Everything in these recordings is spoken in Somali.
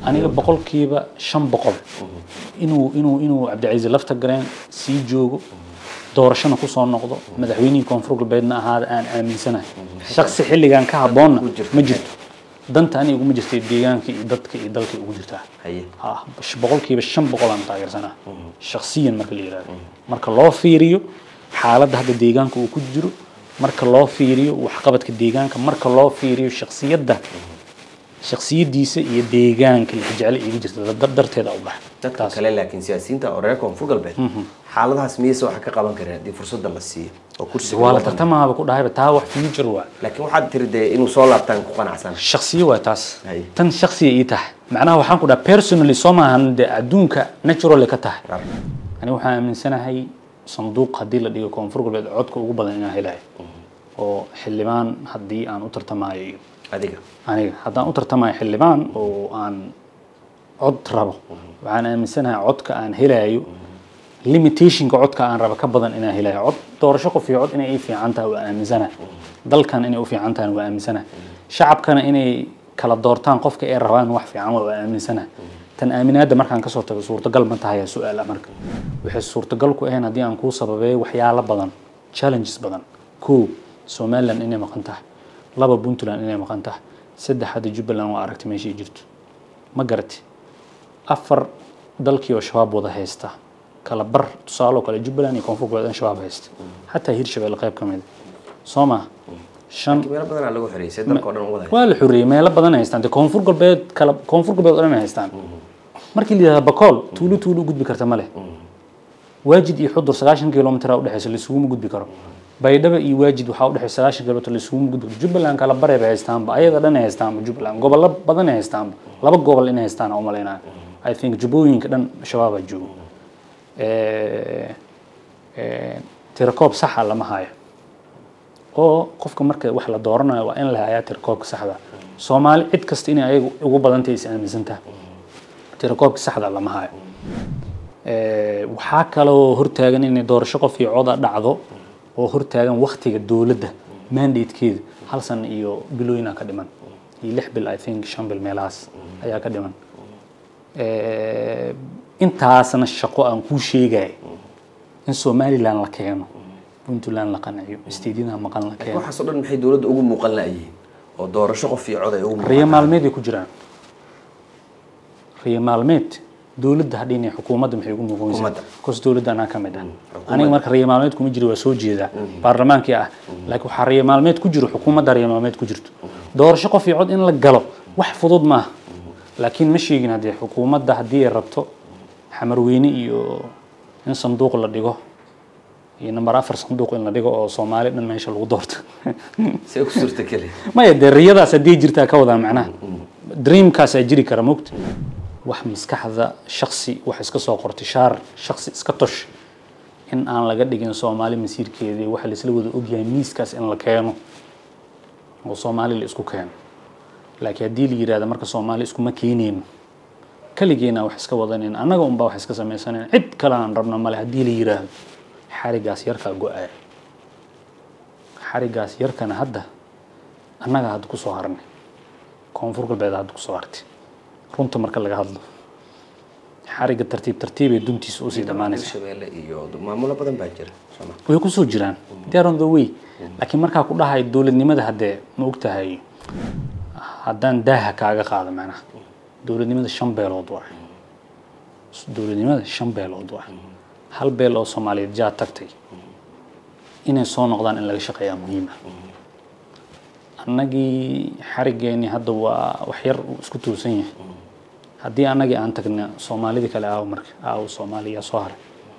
aniga boqolkiiba shan boqol inuu inuu inuu cabdicasiis lafta gareen sii joogo doorashana kusoo noqdo madaxweynihii koonfur galbeedna ahaada aan aaminsanahay shaksi xilligan ka habboonna ma jirto danta aniga iguma jirta deegaanka iyo dadka iyo dalka ugu jirtaa haye ah boqolkiiba shan boqol aan taageersanaa shaksiyan marka la yidhahdo marka loo fiiriyo xaaladda hadda deegaanka uu ku jiro marka loo fiiriyo waxqabadka deegaanka marka loo fiiriyo shaksiyadda shaksiyadiisa iyo deegaanka lixjeclo iga jirta dar- darteeda u bax dadka kale laakiin siyaasiyiinta oo reer koonfur galbeed xaaladahaas miyayse waxa ka qaban kareen haddii fursadda la siiyo oo kursiga waa la loo banneeyo? tartamaaba ku dhahayba taa wax future waa laakiin waxaad tiri dee inuu soo laabtaan ku qanacsan shaksiyo waa taas Hay. tan shaksiya ii tahay macnaha waxaan ku dhaha personally soo maahan dee adduunka naturally ka tahay ani waxaan aaminsanahay sanduuq haddii la dhigo koonfur galbeed codka ugu badan inaan helayo oo xildhibaan haddii aan u tartamayo iyo adiga aniga haddaan u tartamayo xildhibaan oo aan cod rabo waxaan aaminsanahay codka aan helayo limitationka codka aan rabo ka badan inaan helayo cod doorasho qof iyo cod inay ii fiican tahay waa aaminsanahay dalkan inay u fiican tahay waa aaminsanahay shacabkana inay kala doortaan qofka ay rabaan wax fiican waa aaminsanahay tan aaminaadda markaan kasoo tago suurtagal ma tahay su-aal ah marka waxay suurtagal ku ahayn haddii aan kuu sababeeyo waxyaalo badan challenges badan kow somaliland inay maqan tahay laba puntland inay maqan tahay saddex hadda jubbaland waa aragti meeshay jirto ma garati afar dalkii oo shabaab wada haysta kala bar tusaale oo kale jubbaland iyo koonfur galbeed in shabaab haysta xataa hirshabelle qayb ka mid soo ma shan meelo badanaa lagu xiriysay dalka oo dhan wada waa la xoreeyey meelo badan ay haystaan dee koonfur galbeed kala koonfur galbeed oo dhan ay haystaan markii la yidhahda bakool tuulo tuulo u gudbi karta ma leh waajid iyo xudur sagaashan kilomitir aa udhexeysa laisuguma gudbi karo baydhaba iyo waajid waxaa udhexeysa sagaashan kilomitir laisuguma gudbi karo jubbaland kala bare bay haystaanba ayaga dhan ay haystaanba jubbaland gobollo badan ay haystaanba laba gobol inay haystaan aan umalaynaya i think jubbooyinka dhan shabaabaa joogo Eh, eh, tirakoob saxa lama hayo oo qofka marka wax la dooranayo waa in la hayaa tirakoobka saxda soomaali cid kasta inay ayaga ugu badantahay is aaminsantaha tirakoobka saxda lama hayo Eh, waxaa kaloo hortaagan inay doorasho qof iyo coda dhacdo oo hortaagan waktiga dowladda mandatekeeda hal san iyo bilooyinaa ka dhiman iyo lix bil i think shan bil meelahaas ayaa ka dhiman Eh, intaasna shaqo aan kuu sheegaya in somaliland la keeno puntland la qanciyo isteedyada maqan la keeno waxaas oo dhan maxay dowladda ugu muuqan la'yihiin oo doorasho qof iyo cod ay ugu riyo muuqan maalmeed ay ku jiraan riyo maalmeed dowladda hadhiin xukuumadda maxay ugu muuqanaysaa Xukuumadda. kos dowladda anaa ka mid ah aniga marka riyo maalmeed kuma jiro waa soo jeedaa baarlamaankii ah laakiin waxaa riyo maalmeed ku jiro xukuumadda riyo maalmeed ku jirto doorasho qof iyo cod in la galo wax fudud maaha laakiin ma sheegin haddii xukuumadda haddii ay rabto xamarweyne iyo in sanduuq la dhigo iyo namber afar sanduuq in la dhigo oo soomaali dhan meesha lagu doorto see ku suurtageli maya dee riyadaas haddii jirtaa ka wadaa macnaha dreamkaasaa jiri kara mogta wax maskaxda shaksi wax iska soo qortay shaar shaksi iska tosh in aan laga dhigin soomaali masiirkeedii waxa laisla wada ogyahay miiskaas in la keeno oo soomaali la isku keeno laakiin haddii la yidhahda marka soomaali iskuma keeneyno kaligeena wax iska wadanayna annaga unbaa wax iska samaysanayna cid kale aan rabno male haddii la yidhaahdo xarigaas yarkaa go-aya xarigaas yarkana hadda annaga hadda kusoo harnay koonfur galbeed hadda kusoo hartay runta marka laga hadlo xariga tartiib tartiibay duntiisa usii dhammaanaysa hirshabeelle iyo maamulo badan baa jira sooma way kusoo jiraan they are on the way laakiin markaa ku dhahay dowladnimada haddee ma ogtahay haddaan daaha kaaga qaado macnaha dowladnimada shan beelood waa dowladnimada shan beelood waa hal beel oo soomaaliyeed jaa tagtay inay soo noqdaan in laga shaqeeyaa muhiim ah annagii xarigeennii hadda waa wax yar uu isku tuusan yahay haddii annagii aan tagna soomaalidii kale aaw marka aaw soomaaliya soo haray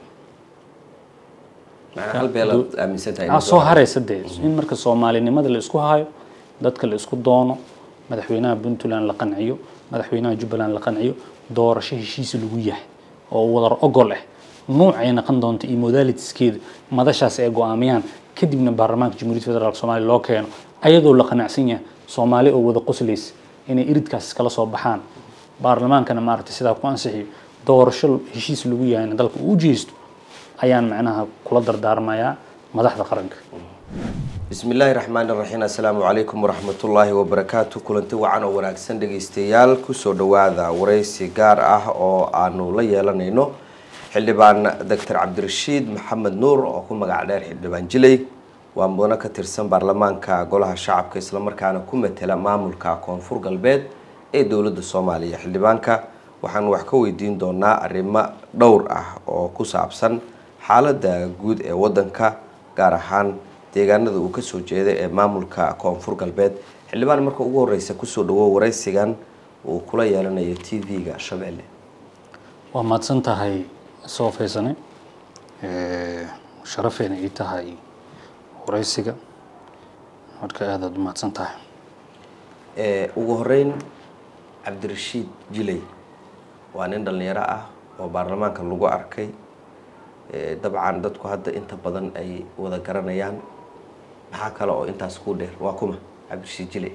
macnaa hal beelaad aaminsan tahay aa soo haraysa dee in marka soomaalinimada la isku hayo dadka la isku doono madaxweynaha puntland la qanciyo madaxweynaha jubbaland la qanciyo doorasho heshiis lagu yahay oo wadar ogol ah nuucay noqon doonto iyo modalitiskeeda madashaas ay go-aamiyaan kadibna baarlamaanka jamhuuriyadda federaalk soomaaliya loo keeno ayadoo la qanacsan yahay soomaali oo wada qoslaysa inay iridkaas kala soo baxaan baarlamaankana maaragtay sidaa ku ansixiyo doorasho heshiis lagu yahayna dalka uu jeysto ayaan macnaha kula dardaarmayaa madaxda qaranka bismi illaahi raxmaani raxiim assalaamu calaykum waraxmatullaahi wabarakaatu kulanti wacan oo wanaagsan dhegeystayaal kusoo dhawaada wareysi gaar ah oo aanu la yeelanayno xildhibaan doctor cabdirashiid maxamed nuur oo ku magac dheer xildhibaan jiley waa mudano ka tirsan baarlamaanka golaha shacabka islamarkaana ku matela maamulka koonfur galbeed ee dowladda soomaaliya xildhibaanka waxaanu wax ka weydiin doonaa arrimo dhowr ah oo ku saabsan xaaladda guud ee wadanka gaar ahaan deegaanada uu kasoo jeeda ee maamulka koonfur galbeed xildhibaan marka ugu horeysa kusoo dhawo wareysigan uu kula yeelanayo t v-ga shabeelle waa mahadsan tahay soo faysane sharafeena ii tahay wareysiga marka aadaad u mahadsan tahay ugu horeyn cabdirashiid jiley waa nin dhalinyaro ah oo baarlamaanka lagu arkay dabcan dadku hadda inta badan ay wada garanayaan maxaa kale oo intaas ku dheer waa kuma cabdirashiid jiley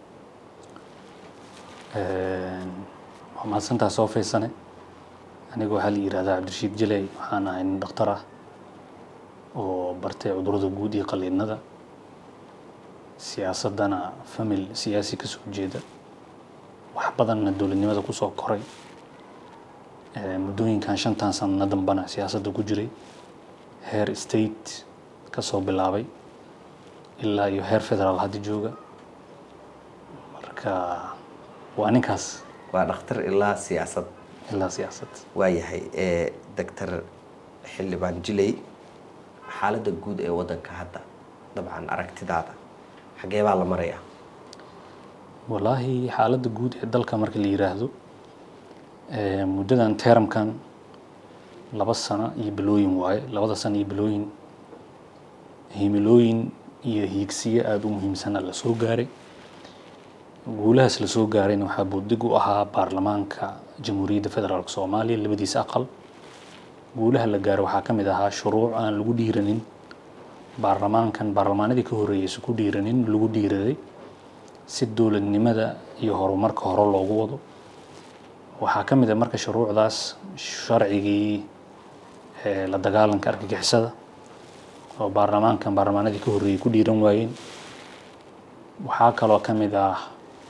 waa mahadsantaha soo faysane aniga waxaa la yihahdaa cabdirashiid jiley waxaan ahay nin dhakhtar ah oo bartay cudurada guud iyo qaliinada siyaasadana famil siyaasi kasoo jeeda wax badanna dowladnimada kusoo koray muddooyinkan shantan sanana dambana siyaasadda ku jiray heer state kasoo bilaabay ilaa iyo heer federaal hadda jooga marka waa ninkaas waa dhakhtar ilaa siyaasad ilaa siyaasad waayahay doctor xildhibaan jiley xaaladda guud ee wadanka hadda dabcan aragtidaada xagee baa la marayaa wallaahi xaaladda guud ee dalka marka la yiraahdo muddadan teramkan laba sano iyo bilooyin waaye labada sano iyo bilooyin himilooyin iyo hiigsiyo aada u muhiimsana la soo gaaray guulahaas la soo gaarayna waxaa buudig u ahaa baarlamaanka jamhuuriyadda federaalk soomaaliya labadiisa aqal guulaha la gaaro waxaa ka mid ahaa shuruuc aan lagu dhiiranin baarlamaankan baarlamaanadii ka horreeyeysa ku dhiiranin lagu dhiiraday si dowladnimada iyo horumarka hore loogu wado waxaa ka mid a marka shuruucdaas sharcigii la dagaalanka argagixisada oo baarlamaankan baarlamaanadii ka horreeyey ku dhiiran waayeen waxaa kaloo ka mid ah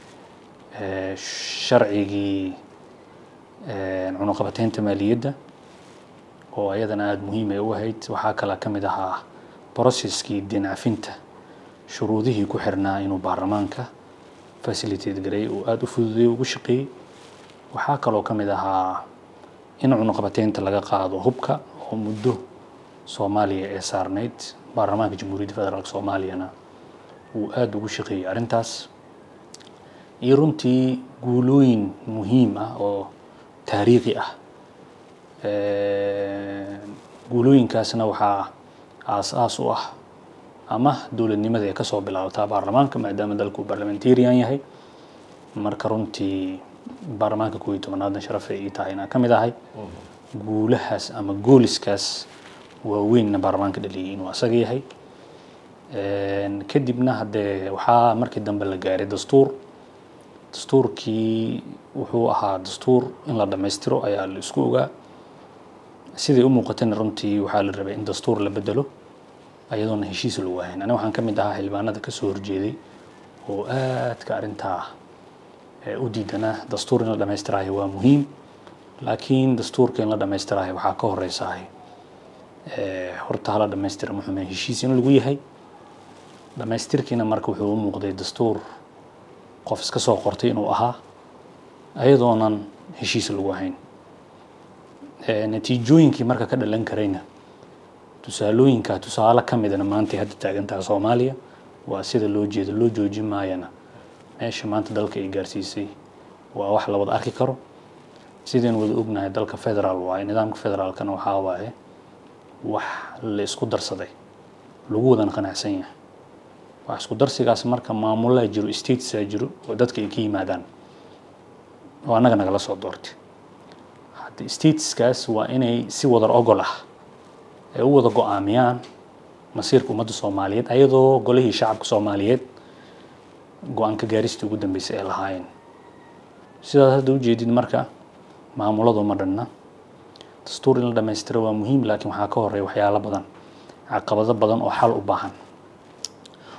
sharcigii cunuqabateynta maaliyadda oo ayadana aada muhiim ay u ahayd waxaa kaloo ka mid ahaa processkii dinacafinta shuruudihii ku xirnaa inuu baarlamaanka facilitate gareey uu aada u fududeey ugu shaqeeyey waxaa kaloo ka mid ahaa in cunuqabateynta laga qaado hubka oo muddo soomaaliya ee saarneyd baarlamaanka jamhuuriyadda federaalk soomaaliyana uu aada ugu shaqeeyey arrintaas iyo runtii guulooyin muhiim ah oo taariikhi ah guulooyinkaasna waxaa aas-aas u ah ama dowladnimada ay kasoo bilaabataa baarlamaanka maadaama dalku barlamentarian yahay marka runtii baarlamaanka koob iyo tobanaadna sharaf ay ii tahay inaan ka mid ahay guulahaas ama gooliskaas waaweynna baarlamaanka dhaliyay inuu asaga yahay kadibna haddee waxaa markii dambe la gaaray dastuur dastuurkii wuxuu ahaa dastuur in la dhammaystiro ayaa la isku ogaa siday u muuqatana runtii waxaa la rabay in dastuur la bedelo ayadoona heshiis lagu ahayn aniga waxaan ka mid ahaa xildhibaanada kasoo horjeeday oo aadka arrintaa u diidanaa dastuur in la dhammaystirayo waa muhiim laakiin dastuurka in la dhammaystirayo waxaa ka horeysahay horta hala dhammaystira muxume heshiis in lagu yahay dhammaystirkiina marka wuxuu u muuqday dastuur qof iska soo qortay inuu ahaa ayadoonan heshiis lagu ahayn natiijooyinkii marka ka dhalan karayna tusaalooyinka tusaale ka midana maantay hadda taagantaha soomaaliya waa sida loo jeedo loo joojin maayana meesha maanta dalka ay gaarsiisay waa wax la wada arki karo sidaynu wada ognahay dalka federaal waaye nidaamka federaalkana waxaa waaye wax la isku darsaday lagu wadan qanacsan yahay wax isku darsigaas marka maamulaa jiro statesaa jiro oo dadka ay ka yimaadaan oo annaga nagala soo doortay hadda stateskaas waa inay si wadar ogol ah ay u wada go-aamiyaan masiirka ummadda soomaaliyeed ayadoo golihii shacabka soomaaliyeed go-aanka gaaristii ugu dambeysay ay lahaayeen sidaas hadda ujeedid marka maamuladu ma dhanna dastuur in la dhammaystiro waa muhiim laakiin waxaa ka horeeya waxyaalo badan caqabado badan oo xal u baahan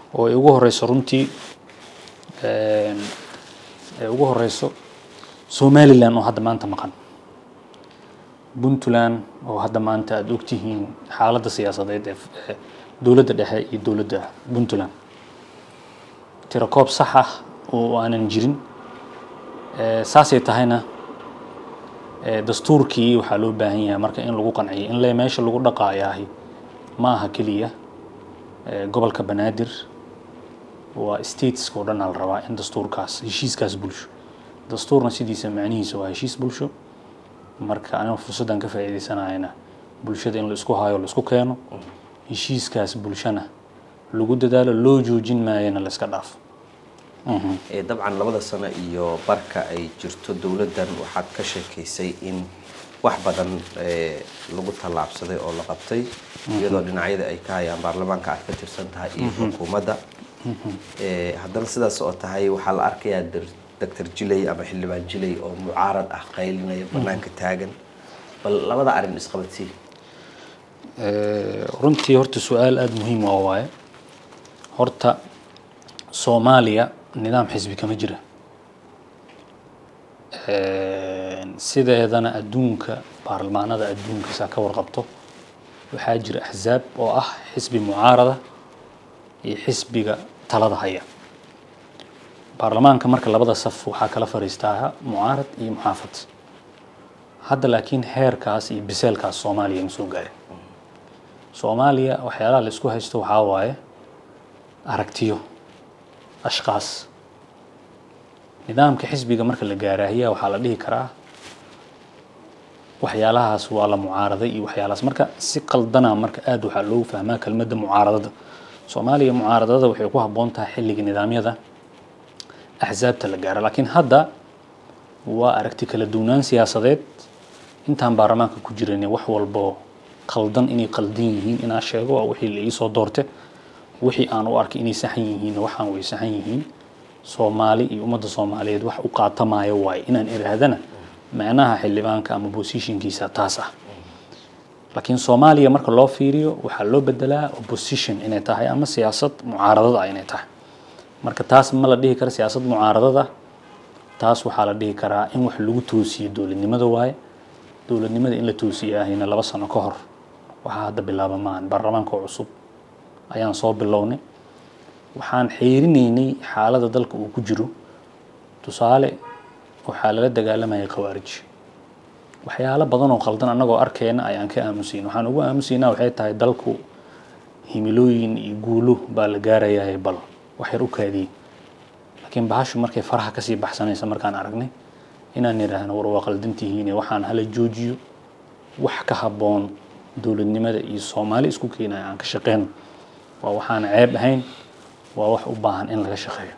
oo ay ugu horeyso runtii een, ay ugu horeyso somaliland oo hadda maanta maqan puntland oo hadda maanta aada ogtihiin xaaladda siyaasadeed ee ee dowladda dhexe iyo dowladda puntland tirakoob sax ah oo aanan jirin Eh, saasay tahayna eh, dastuurkii waxaa loo baahan yahay marka in lagu qanciyo in le meesha lagu dhaqaayaahi ma aha keliya eh, gobolka banaadir waa stateska oo dhan aa la rabaa in dastuurkaas heshiiskaas bulsho dastuurna sidiisa macnihiisa waa heshiis bulsho marka aniga fursaddan ka faa'iidaysanayana bulshada in la isku hayo la isku keeno heshiiskaas bulshana lagu dadaalo loo joojin maayana la iska dhaafo Eh, dabcan labada sano iyo barka ay jirto dowladdan waxaad ka sheekaysay in wax badan eh, lagu tallaabsaday oo la qabtay iyadoo dhinacyada ay ka hayaan baarlamaanka aad ka tirsan tahay iyo xukuumadda Eh, haddana sidaas oo tahay waxaa la arkayaa dir- doctor jilay ama xildhibaan jilay oo mucaarad ah qaylinaya banaanka taagan bal labada arrin isqabadsii Eh, runtii horta su-aal aada muhiim oo waaye horta soomaaliya nidaam xisbi kama jira Eh, sideedana adduunka baarlamaanada adduunka saa ka warqabto waxaa jira axsaab oo ah xisbi mucaarada iyo xisbiga talada haya baarlamaanka marka labada saf waxaa kala fariistaa mucaarad iyo muxaafad hadda laakiin heerkaas iyo biseelkaas soomaaliya ma soo gaarin soomaaliya waxyaalaha la isku haysto waxaa waaye aragtiyo ashkaas nidaamka xisbiga marka la gaaraahiya waxaa la dhihi karaa waxyaalahaas waa la mucaaraday iyo waxyaalahaas marka si qaldana marka aada waxaa loogu fahmaa kelmadda mucaaradada soomaaliya mucaaradada waxay ku habboon tahay xilliga nidaamyada axsaabta la gaaro laakiin hadda waa aragti kala duwanaan siyaasadeed intaan baarlamaanka ku jiran wax walbo qaldan inay qaldan yihiin inaa sheego waa wixii la iisoo doorte wixii aan u arkay inay saxan yihiin waxaan way saxan yihiin soomaali iyo ummadda soomaaliyeed wax u qaatamaayo waaye inaan iraahdana macnaha xildhibaanka ama positionkiisa taas ah laakiin soomaaliya marka loo fiiriyo waxaa loo bedelaa opposition inay tahay ama siyaasad mucaaradada ah inay tahay marka taas ma la dhihi karo siyaasad mucaaradada taas waxaa la dhihi karaa in wax lagu toosiyo dowladnimada waaye dowladnimada in la toosiyo ahayna laba sano ka hor waxaa hadda bilaaba maahan baarlamaanka oo cusub ayaan soo bilownay waxaan xiirinaynay xaaladda dalka uu ku jiro tusaale waxaa lala dagaalamayay khawaarij waxyaalo badan oo qaldan annagoo arkeyna ayaan ka aamusayn waxaan ugu aamusaynaa waxay tahay dalku himilooyin iyo guulo baa la gaarayahay bal wax yar u kaadiyey laakiin bahashu markay faraha kasii baxsanaysa markaan aragnay inaan idhaahno war waa qaldantihiine waxaan hala joojiyo wax ka habboon dowladnimada iyo soomaali isku keenaya aan ka shaqeyno waa waxaan ceeb ahayn waa wax u baahan in laga shaqeeyo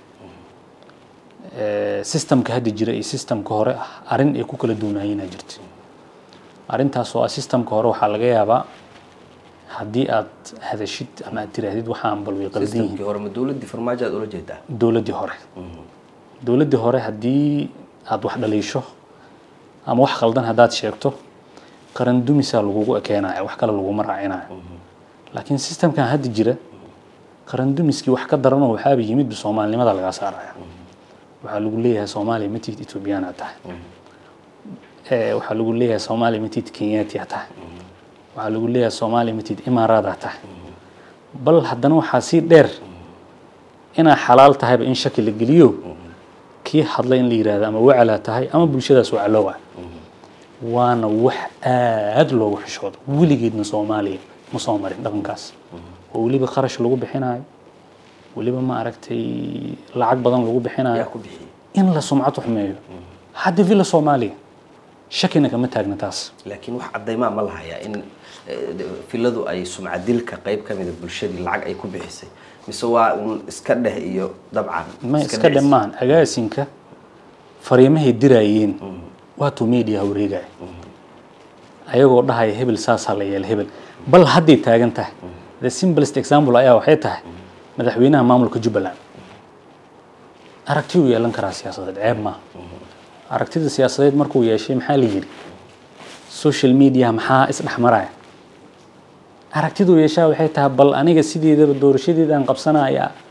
systemka hadda jira iyo systemka hore ah arrin ay ku kala duunaayeenaa jirta arrintaas oo ah systemka hore waxaa laga yaabaa haddii aad hadashid ama aad tiraahdid waxaan bal way qaldan yihiin systemkii hore ma dowladdii farmaajo aad ula jeedaa dowladdii hore dowladdii hore haddii aad wax dhaliisho ama wax qaldan haddaad sheegto qaran dumisaa lagugu ekeenaya wax kale laguma raacinayo laakiin systemkan hadda jira qaran dumiskii wax ka daranoo waxaaba yimid soomaalinimada lagaa saaraya waxaa lagu leeyahay soomaaliya matid ethoobiyaana tahay Eh, waxaa lagu leeyahay soomaaliya matid kenyatia tahay waxaa lagu leeyahay soomaaliya matid imaaraada tahay bal haddana waxaa sii dheer inaa xalaal tahayba in shaki la geliyo kii hadlay in la yidhaahdo ama wacalaa tahay ama bulshadaas wacaloowa waana wax aad loogu xishoodo weligeedna soomaaliya ma soo marin dhaqankaas oo weliba kharash lagu bixinayo weliba ma aragtay lacag badan lagu bixinayo yaa ku bixiyey in la sumcad xumeeyo hadda villa soomaaliya shakina kama taagna taas laakiin wax caddaymaa ma lahayaa in eh, filadu ay sumcadilka qayb ka mida bulshadii lacag ay ku bixisay mise waa un iska dheh iyo dabcan ma iska dhicis. dhammaan agaasinka fariimahay diraayeen waatuu media wareegaya ayagoo dhahaya hebel saasaa la yeela hebel bal hadday taagan tahay the simplest example ayaa waxay tahay madaxweynaha maamulka jubbaland aragtiyuu yeelan karaa siyaasadeed ceeb maaha aragtida siyaasadeed markuu yeeshay maxaa la yidhi social media maxaa isdhexmaraya aragtiduu yeeshaa waxay tahay bal aniga sideedaba doorashadeedaan qabsanaya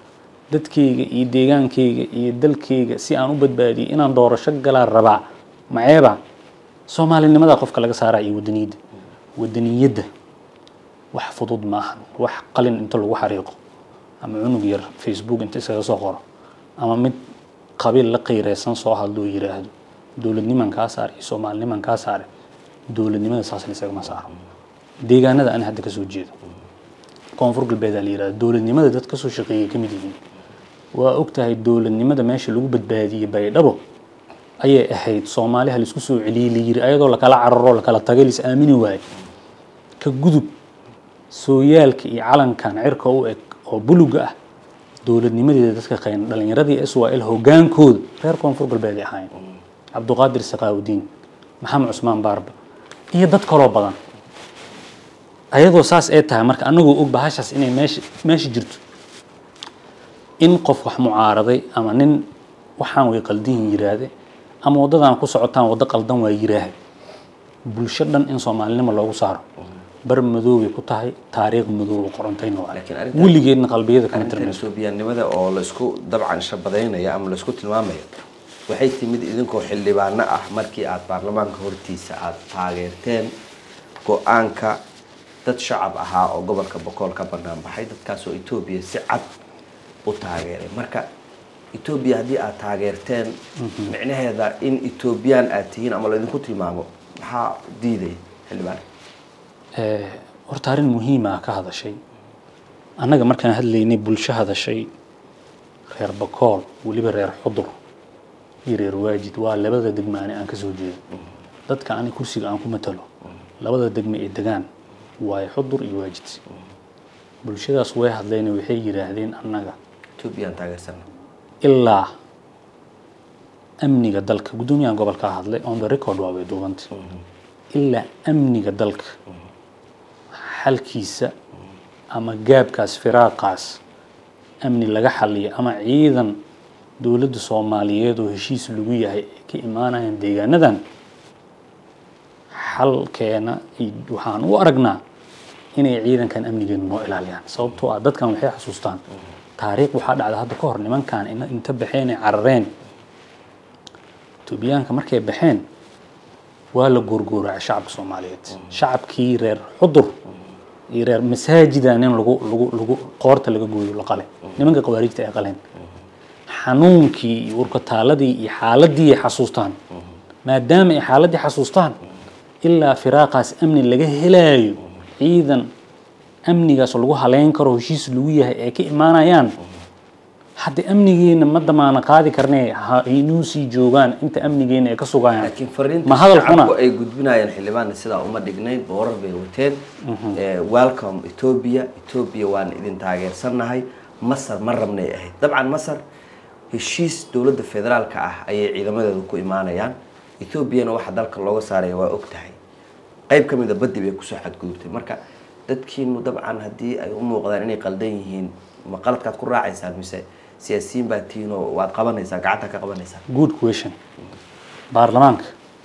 dadkayga iyo deegaankayga iyo dalkayga si aan u badbaadiyo inaan doorasho galaa rabaa maceeba soomaalinimada qofka laga saaraa iyo wadaniyadda wadaniyadda wax fudud maahan wax qalin inta lagu xariiqo ama cunug yar facebook inta iskaga soo qoro ama mid qabiil la qiireysan soo hadloo yiraahdo dowladniman kaa saar iyo soomaaliniman kaa saare dowladnimada saasna isagama saaro deegaanada aan hadda kasoo jeedo koonfur galbeedaa la yirahdo dowladnimada dad kasoo shaqeeyay ka mid yihiin waa og tahay dowladnimada meesha lagu badbaadiyey baydhabo ayay ahayd soomaaliha laisku soo celiyey la yiri ayadoo lakala cararo lakala tagay lais aamini waaye ka gudub sooyaalka iyo calankan cirka u eg oo buluga ah dowladnimadeeda dadka qayn dhalinyaradii swl hogaankooda reer koonfur galbeed ay ahaayeen cabduqaadir sakaawudiin maxamed cusmaan baarba iyo dad kaloo badan ayadoo saas ay tahay marka anagoo og bahashaas inay meesha meesha jirto in qof wax mucaaraday ama nin waxaan way qaldihin yiraahde ama waddadan ku socotaan waddo qaldan waa yiraahde bulsho dhan in soomaalinimo loogu saaro bar madoobay ku tahay taariikh madooba qorantayna waa Laakiin arrintan- weligeedna qalbiyada kama arrintan tirmayso etoobiyaanimada oo laisku dabcan shabadaynaya ama laisku tilmaamaya waxay timid idinkoo xildhibaano ah markii aad baarlamaanka hortiisa aad taageerteen go-aanka dad shacab ahaa oo gobolka bokool ka banaan baxay dadkaasoo etoobiya si cad u taageeray marka etoobiya haddii aad taageerteen micnaheeda in etoobiyaan aad tihiin ama laydinku tilmaamo maxaa diidaya xildhibaan Eh, horta arrin muhiima ka hadashay annaga markaan hadlaynay bulsho hadashay reer bakool weliba reer xudur iyo reer waajid waa labada degmaane aan kasoo jeedo dadka ani kursiga aan ku matalo labada degme ee degaan waaye xudur iyo waajid bulshadaas way hadleen waxay yidhaahdeen annaga etoobiyaan taageersana ilaa amniga dalka guddoomiyahan gobolka hadlay on the record waa way duubanta ilaa amniga dalka xalkiisa ama gaabkaas firaaqaas amni laga xaliyo ama ciidan dowladda soomaaliyeed oo heshiis lagu yahay ay ka imaanayaan deegaanadan xalkeena i- waxaan u aragnaa inay ciidankan amnigeenu noo ilaaliyaan sababtoo ah dadkan waxay xasuustaan taariikh waxaa dhacda hadda ka hor nimankan ina- inta baxeen ay carareen etoobiyaanka markay baxeen waa la goorgooracay shacabka soomaaliyeed shacabkii reer xudur iyo reer masaajidan in lagu lagu lagu qoorta laga gooyo la qale nimanka khawaarijta ay qaleen xanuunkii iyo urkataaladii iyo xaaladii ay xasuustaan maadaama ay xaaladii xasuustaan ilaa firaaqaas amni laga helaayo ciidan amnigaas lagu haleyn karo heshiis lagu yahay ay ka imaanayaan hadda amnigeena ma damaana qaadi karnee ha inuu sii joogaan inta amnigeena ay ka sugayaan laakiin fariinta ma hadalkuna shacabku ay gudbinayaan xildhibaanna sidaa uma dhignayn boorar bay wateen Eh, welcome ethiopia ethiopia waan idin taageersannahay masar ma rabnay ahayd dabcan masar heshiis dowladda federaalka ah ayay ciidamadeedu ku imaanayaan ethoobiana waxa dalka looga saaraya waa og tahay qayb ka mida baddi bay kusoo xadgudubtay marka dadkiinu dabcan haddii ay u muuqdaan inay qaldan yihiin ma qaladkaad ku raacaysaan mise siyaasiyiin baa tihiin oo waad qabanaysaan gacanta ka qabanaysaan good question baarlamaanka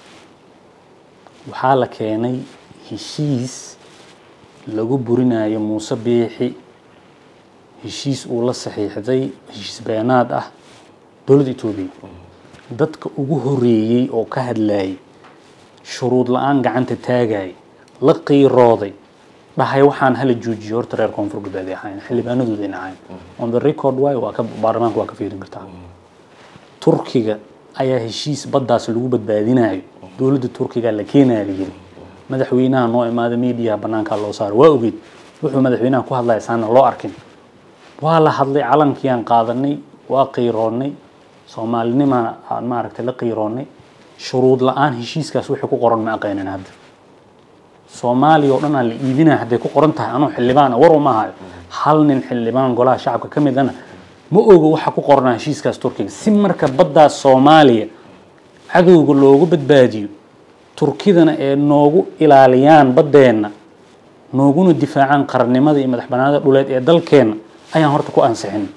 waxaa la keenay heshiis lagu burinayo muuse biixi heshiis uu la saxiixday heshiis beenaad ah dowladda etoobiya dadka ugu horeeyey oo ka hadlayay shuruud la-aan gacanta taagayay la qiirooday dhahay waxaan hala joojiyo horta reer koonfur galbeed ay ahayn xildhibaanadoodayna ahayn on the record waayo waa ka baarlamaanka waa ka fiirin kartaa turkiga ayaa heshiis baddaas lagu badbaadinayo dowladda turkiga la keenaya la yiri madaxweynaha noo imaada mediaha banaankaa loo saaro waa ogeyd wuxuu madaxweynaha ku hadlaya saana loo arkin waa la hadlay calankiiaan qaadanay waa qiiroonnay soomaalinima aan maaragtay la qiiroonnay shuruud la-aan heshiiskaas wixii ku qoran ma aqaynan hadda soomaaliya oo dhan aan la iibinaya hadday ku qoran tahay anuu xildhibaana war uma hayo hal nin xildhibaan golaha shacabka ka midana ma ogo waxa ku qornaa heshiiskaas turkiga si marka baddaas soomaaliya cadowga loogu badbaadiyo turkidana ee noogu ilaaliyaan baddeenna nooguna difaacaan qarannimada iyo madax banaanida dhuleed ee dalkeenna ayaan horta ku ansixin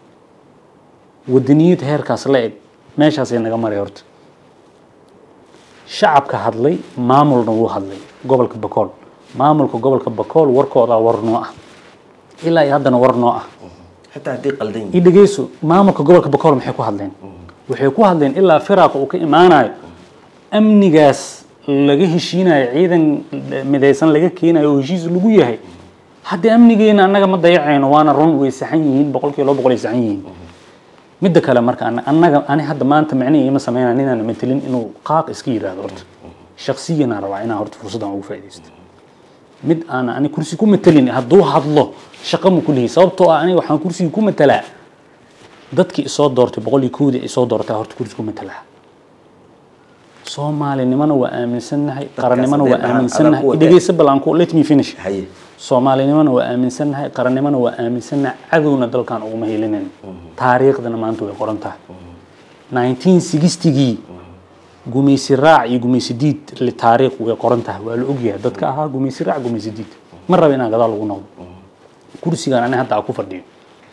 wadaniyad heerkaas la eg meeshaasay naga maray horta shacabka hadlay maamulna wuu hadlay gobolka bakool maamulka gobolka bakool warkoodaa war noo ah ilaa iyo haddana war noo ah xitaa haddii qaldan yihiin i dhegeyso maamulka gobolka bakool maxay ku hadleen waxay ku hadleen ilaa firaaqa uu ka imaanayo amnigaas laga heshiinayo ciidan midaysan laga keenayo oo heshiis lagu yahay haddii amnigeena annaga ma dayacayno waana run way saxan yihiin boqolkiiba laba boqol ay saxan yihiin midda kale marka ana- annaga ani hadda maanta micnihi ima sameynaa ninaan matelin inuu qaaq iska yiraahdo horta shaksiyanaa rabaa inaan horta fursaddan ugu faaidaysto mid aan ani kursi ku matelin hadduu hadlo shaqo ma kulihi sababtoo ah aniga waxaan kursiga ku matelaa dadkii isoo doortay boqol iyo kowdii isoo doortaa horta kursi ku matelaa soomaalinimana waa aaminsannahay qarannimana waa haddii aan- aaminsannahay adaan ku dhegeysa balanku let me finish haye soomaalinimana waa aaminsannahay qarannimana waa aaminsannahay cadowna dalkan uguma helinin taariikhdana maanta way qoran tahay 1960gii gumaysi raac iyo gumaysi diid li taariikh way qoran tahay waa la ogyahay dadka ahaa gumaysi raac gumaysi diid ma raba inaan gadaal lagu noqdo kursigaan ani hadda aan ku fadhiyo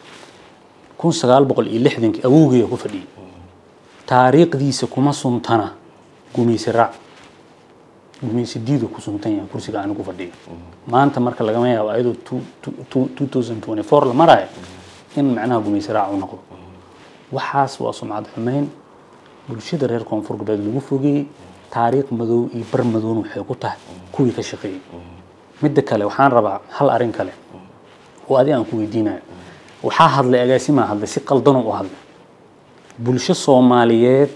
kun sagaal boqol iyo lixdankii awowgaya ku fadhiyay taariikhdiisa kuma suntana gumaysi raac gumaysi diidu ku suntan yahay kursiga aan ku fadhiyo maanta marka lagama yaabo ayadoo 2024 la marayo in macnaha gumaysi raac u noqdo waxaas waa sumcad xumeyn bulshada reer koonfur galbeed lagu fogeeyey taariikh madow iyo bar madowna waxay ku tahay kuwii ka shaqeeyey midda kale waxaan rabaa hal arrin kale oo adi aan ku weydiinayo waxaa hadlay agaasimaa hadlay si qaldanoo u hadlay bulsho soomaaliyeed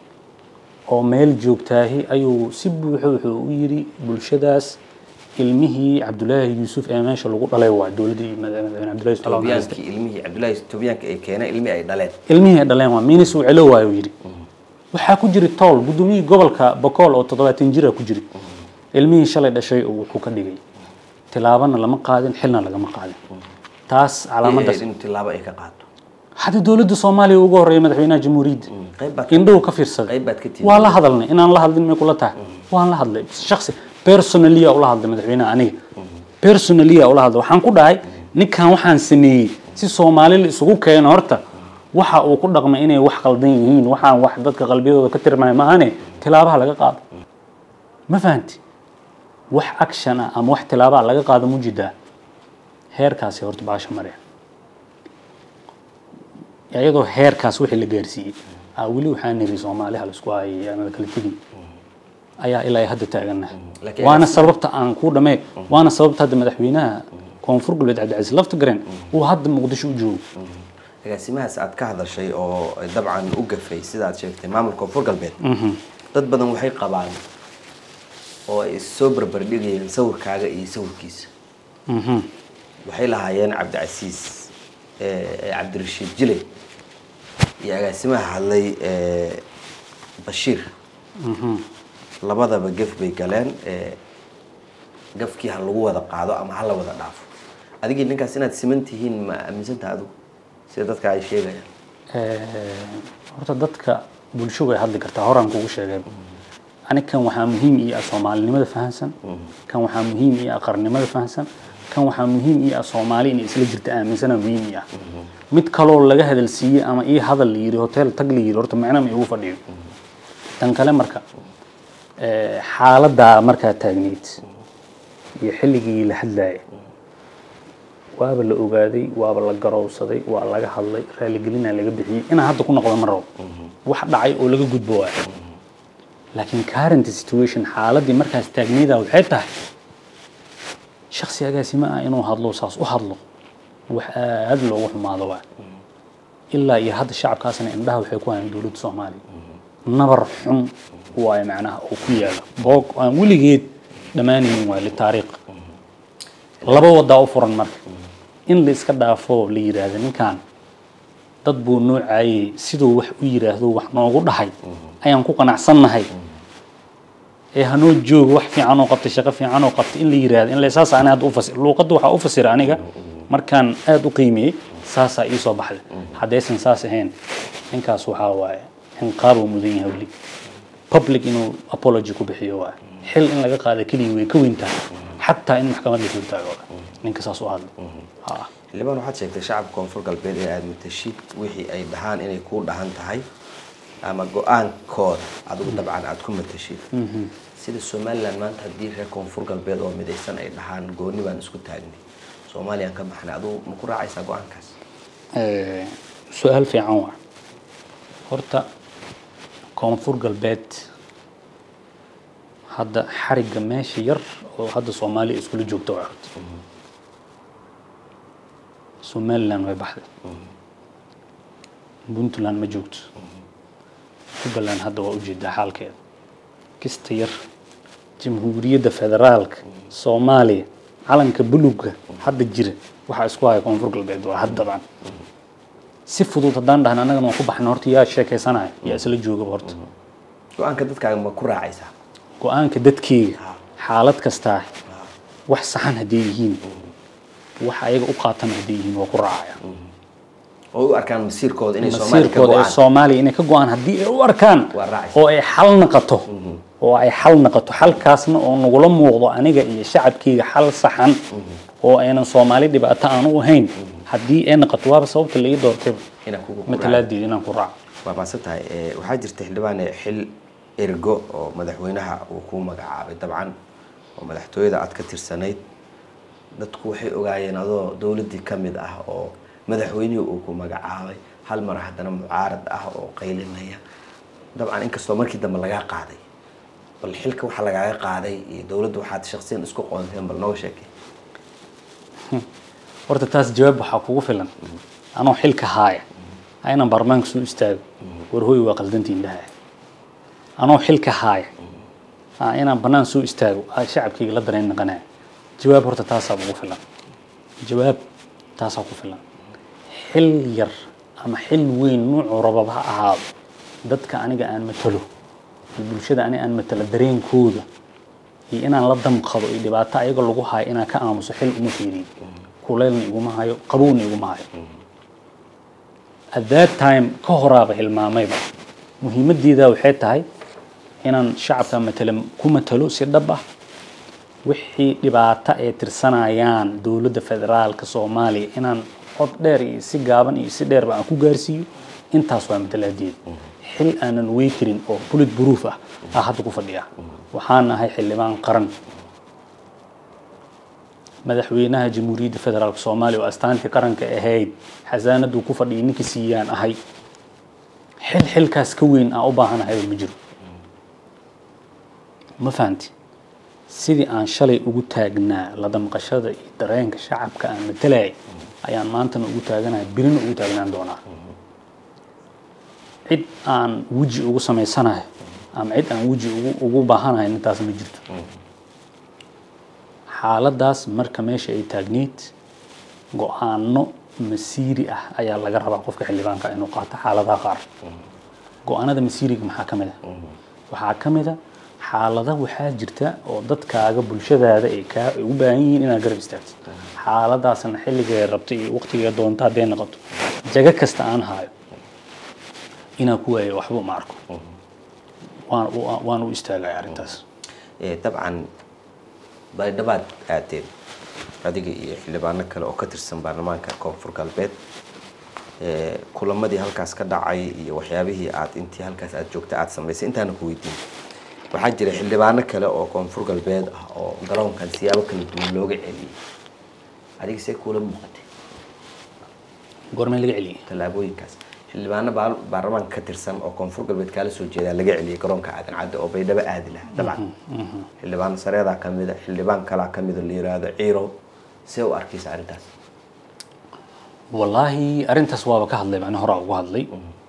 oo meel joogtaahi ayuu si buuxo wuxuu u yidhi bulshadaas ilmihii cabdulaahi yuusuf ee meesha lagu dhalay waa dowladdii madaxweyne cabdulaahi yusuf Allah naxariiste. toobiyaankii ilmihii cabdullaahi toobiyaanka ay keeneen ilmihii ay dhaleen ilmihii ay dhaleen waa minis uu celo waayo yidhi waxaa ku jiri tool guddoomiyihii gobolka bokool oo toddobaatan jira ku jiri ilmihii shalay dhashay oo wuxuu ka dhigay tilaabana lama qaadin xilna lagama qaadin taas calaamadaas in tilaabo ay ka qaato hadda dowladda soomaaliya ugu horreeya madaxweynaha jamhuuriyadda qayb baad indhuhu ka fiirsaday qayb baad ka tihi waa la hadalnay inaan la hadlin may kula tahay waan la hadlay shaksi personaliya ula hadlay madaxweynaha aniga personaliya ula hadlay waxaan ku dhahay ninkan waxaan sameeyey si soomaali la isugu keeno horta waxa uu ku dhaqmay inay wax qaldan yihiin waxaan wax dadka qalbiyadooda ka tirmay maahane tilaabaha laga qaado ma fahanti wax action ah ama wax tilaabaha laga qaado mujidaa heerkaasi horta baasha mareen iyadoo heerkaas wixii la gaarsiiyey aa weli waxaa niri soomaaliha la isku hayay aan la kala tegin ayaa ilaa hadda taaganahay Laakiin waana agaas- sababta aan ku dhamee waana sababta hadda madaxweynaha koonfur galbeed cabdicasiis laftigareen uu hadda muqdisho u joogo agaasimahaas aad ka hadashay oo dabcan u gafay sida aad sheegtay maamulka koonfur galbeed dad badan waxay qabaan oo ay soo barbardhigayeen sawirkaaga iyo sawirkiisa Mhm. waxay lahaayeen cabdicasiis eh, cabdirashiid jile iyo agaasimaha hadlay eh, bashiir labadaba gef bay galeen eh, gafkii ha lagu wada qaado ama ha la wada dhaafo adigii ninkaas inaad siman tihiin ma aaminsantaha adigu sida dadka ay sheegayaan Eh, horta dadka bulsho way hadli kartaa horaan kugu sheegay ani kan waxaa muhiim ii ah soomaalinimada fahansan kan waxaa muhiim ii ah qarnimada fahansan kan waxaa muhiim ii ah soomaali inay isla jirta aaminsana muhiim ii ah mid kaloo laga hadal siiyey ama ii hadal la yidhi hotel tag la yidhi horta macna ma igu fadhiyo tan kale marka eh, xaaladdaa markaa taagneyd iyo xilligii la hadlayay waaba la ogaaday waaba la garowsaday waa laga hadlay raaligelinaa laga bixiyey inaan hadda ku noqdo ma rabo wax dhacay oo laga gudbo waay laakiin current situation xaaladii markaas taagnayda waxay tahay shaksi agaasimo ah inuu hadlo saas u hadlo wax aad loogu xumaado waay ilaa iyo hadda shacabkaasna indhaha waxay ku hayaan dowladda soomaaliya nabar xun waayo macnaha oo ku yaala boog aan weligeed dhammaanaynin waay litaariikh laba wadaa u furan marka in la iska dhaafo la yidhaahdo ninkan dad buu noocayey siduu wax u yidhaahdo wax noogu dhahay ayaan ku qanacsannahay ee hanoo joogo wax fiican oo qabtay shaqo fiican oo qabtay in la yidhaahdo in la saas ani hadda u fasir luuqadda waxaa u fasira aniga markaan aad u qiimeeyey saasaa ii soo baxday haddaysan saas ahayn ninkaas waxaa waaye inqaabuu mudan yahay weli public inuu apology ku bixiyo waaye xil in laga qaada keliya way ka weyn tahay xataa in maxkamad la soo taago ninka saas u hadlo ha xildhibaan waxaad sheegtay shacabka koonfur galbeed ee aada matashid wixii ay dhahaan inay kuu dhahan tahay ama go-aankooda adigu dabcan aada ku matashid sida somalilan maanta haddii reer koonfur galbeed oo midaysan ay dhahaan gooni baan isku taagnay soomaaliyaan ka baxnay adigu ma ku raacaysaa go-aankaas Eh, su-aal fiican waa horta koonfur galbeed hadda xarigga meesha yar oo hadda soomaaliya iskula joogta waa horta somaliland way baxday puntland ma joogto jubbaland hadda waa ujeedaa xaalkeeda kista yar jamhuuriyadda federaalka soomaaliya calanka buluga hadda jira waxaa isku haya koonfur galbeed waa haddadan si fudud haddaan dhahna annagana waan ku baxna horta yaa sheekaysanaya yaa isla joogaba horta go-aanka dadkaaga ma ku raacaysaa go-aanka dadkeyga xaalad kastaa wax saxan hadday yihiin wax ayaga u qaatan hadday yihiin waa ku raacaya oo u arkaan masiirkooda inay soomaaliya ka masiirkooda ee go-aan soomaaliya inay ka go-aan haddii ay u arkaan Waa raacaysa. oo ay xal naqato oo ay xal naqato xalkaasna oo nagula muuqdo aniga iyo shacabkeyga xal saxan oo aynan soomaali dhibaato aan u ahayn haddii ay naqato waaba sababta la ii doortay inaan kugu matalaadeeda inaan ku raaco waa maasan tahay Eh, waxaa jirta xildhibaane xil ergo oo madaxweynaha uu ku magacaabay dabcan oo madaxtooyada aad ka tirsanayd dadku waxay ogaayeen adoo dowladdii ka mid ah oo madaxweynihii uu ku magacaabay hal mar haddana mucaarad ah oo qaylinaya dabcan inkastoo markii dambe lagaa qaaday bal xilka waxaa lagaaga qaaday iyo dowladda waxaad shaksiyan isku qoonteen bal nooga sheekay horta taas jawaab waxaa kugu filan anoo xilka haaya ha inaan baarlamaanka soo istaago war hooy waa qaldantiin dhaha anoo xilka haaya ha inaan bannaan soo istaago aa shacabkayga la dareen naqanaya jawaab horta taasaa ugu filan jawaab taasaa ku filan xil yar ama xil weyn nuucuu rababa ha ahaado dadka aniga aan matalo iyo bulshada aniga aan matalo dareenkooda iyo inaan la damqado iyo dhibaato ayaga lagu hayo inaan ka aamuso xil uma fiiriyo kuleylna iguma hayo qabowna iguma hayo at that time ka horaaba hilmaamayba muhiimaddeeda waxay tahay inaan shacabka matala ku matalo si dhab ah wixii dhibaato ay tirsanayaan dowladda federaalka soomaaliya inaan cod dheer iyo si gaaban iyo si dheerba aan ku gaarsiiyo intaas waa matalaadeeda xil aanan wey karin oo bullet proof ah aa hadda ku fadhiya waxaan ahay xildhibaan qaran madaxweynaha jamhuuriyadda federaalka soomaaliya oo astaantii qaranka ahayd xasaanaduu ku fadhiyay ninkii siiyaan ahay xil xilkaas ka weyn aan u baahanahayba ma jiro ma fahanti sidii aan shalay ugu taagnaa la damqashada iyo dareenka shacabka aan matalayay ayaan maantana ugu taaganahay birina ugu taagnaan doonaa cid aan weji ugu samaysanayo ama cid aan weji ugu ugu baahanahay intaas ma jirto xaaladaas marka meesha ay taagneyd go-aano masiiri ah ayaa laga rabaa qofka xildhibaanka inuu qaato xaaladaha qaar go-aanada masiiriga maxaa ka mid a waxaa ka mid a xaalada waxaa jirta oo dadkaaga bulshadaada ay kaa ay u baahan yihiin inaad garab istaagto xaaladaasna xilligay rabto iyo waqtigay doonto hadday noqoto jago kasta aan haayo inaan ku waayo waxba uma arko waan u- waan u istaagaya arrintaas Eh, dabcan baydhabaad aadeen adiga iyo xildhibaano kale oo ka tirsan baarlamaanka koonfur galbeed Eh, kulamadii halkaas ka dhacay iyo waxyaabihii aad intii halkaas aad joogta aad samaysay intaana ku weydiin waxaa jira xildhibaano kale oo koonfur galbeed ah oo garoonkan siyaabo kala duwan looga celiyey adiga see kuula muuqatay goormee laga celiyay tallaabooyinkaas xildhibaano baal- baarlamaanka ka tirsan oo koonfur galbeed kaala soo jeedaa laga celiyey garoonka aadan cadde oo baydhabo aadi laha dabcan xildhibaan sareedaa ka mida xildhibaan kalaa ka mida la yiraahdo ciirow see u arkaysa arrintaas wallaahi arrintaas waaba ka hadlay macna horaa ugu hadlay